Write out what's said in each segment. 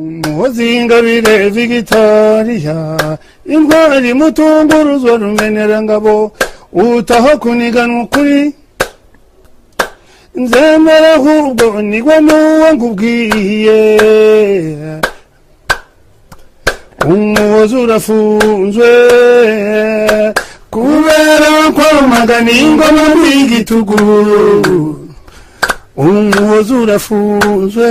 umuhozi ingabire vigitariya intwari mutunguruzo rumenerangabo utaho kuniganwa ukuri nzemera ahubwo nigwe n'uwo nkubwiye umuhozi urafunzwe kubera ko rumaganiye ingoma muri igitugu umuhozi urafunzwe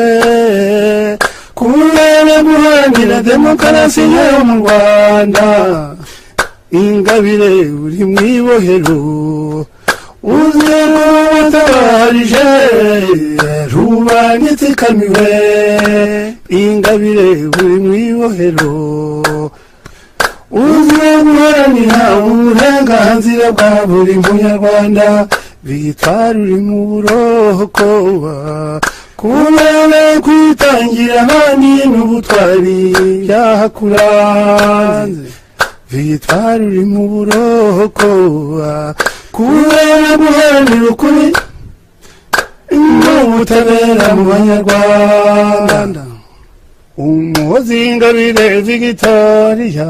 kubera guharanira demokarasi yo mu rwanda ingabire uri mu ibohero uze rubatabarije rubanye tsikamiwe ingabire uri mu ibohero uze guharanira uburenganzira bwa buri munyarwanda bitwara uri mu burokoba kubera kwitangira ahandi n'ubutwari byahakuranze bitwara uri mu burokoba kubera guharanira ukuri n'ubutabera mu banyarwanda umuhozi ingabire vigitariya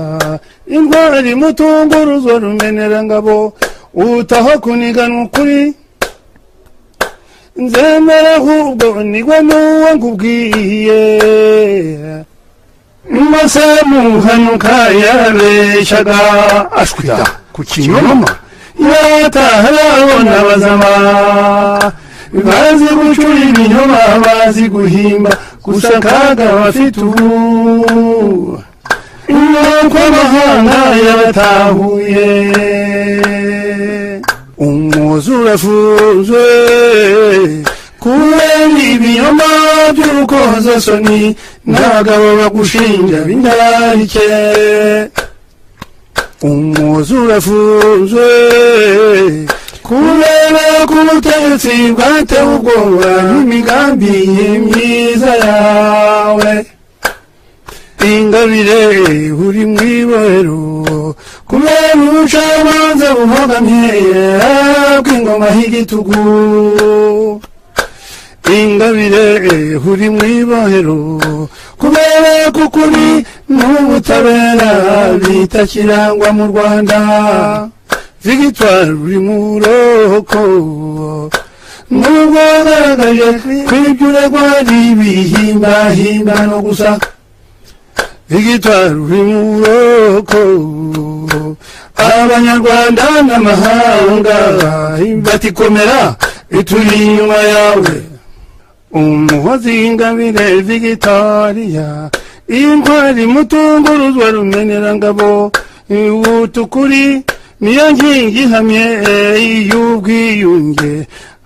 intwari mutunguruzo rumenerangabo utaho kuniganwa ukuri nzemera ahubwo nigwe n'uwo nkubwiye maze muhanuka yarabeshyaga ashwira ku kinyoma yataha yabona bazama bazi gucura ibinyoma bazi guhimba gusa akaga bafite ubu nuko amahanga yabatahuye umuzi urafunzwe kubera ibinyoma by'urukozasoni n'abagabo bagushinja b'indarike umuzi urafunzwe kubera ko ubutegetsi bwatewe ubwoba n'imigambi myiza yawe ingabire uri mu ibohero kubera ubucamanza buhogamye bw'ingoma y'igitugu ingabire uri mu ibohero kubera ko kuri n'ubutabera bita kirangwa mu rwanda vigitwari uri mu buroko nubwo wagaragaje kwibyo uregwa ari ibihimbano gusa vigitwari uri mu buroko abanyarwanda n'amahanga batikomera bituri inyuma yawe umuhozi ingabire vigitariya intwari mutunguruzwa rumenerangabo utukuri niyo nkingi ihamye y'ubwiyunge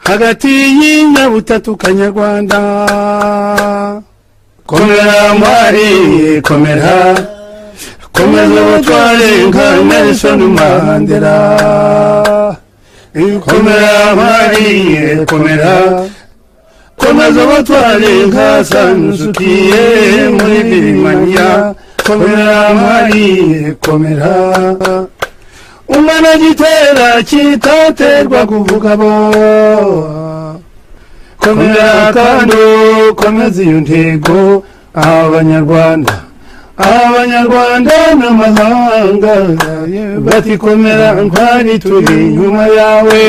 hagati y'inyabutatu kanyarwanda komera ntwari komera komeza ubutware nka nelson mandela komera ntwari komera komeza ubutware nka sanusukiye muri birimaniya komera ntwari komera umwana gitera kitaterwa kuvuga bo komera kandi komeza iyo ntego abanyarwanda abanyarwanda n'amahanga batikomera ntwari turi inyuma yawe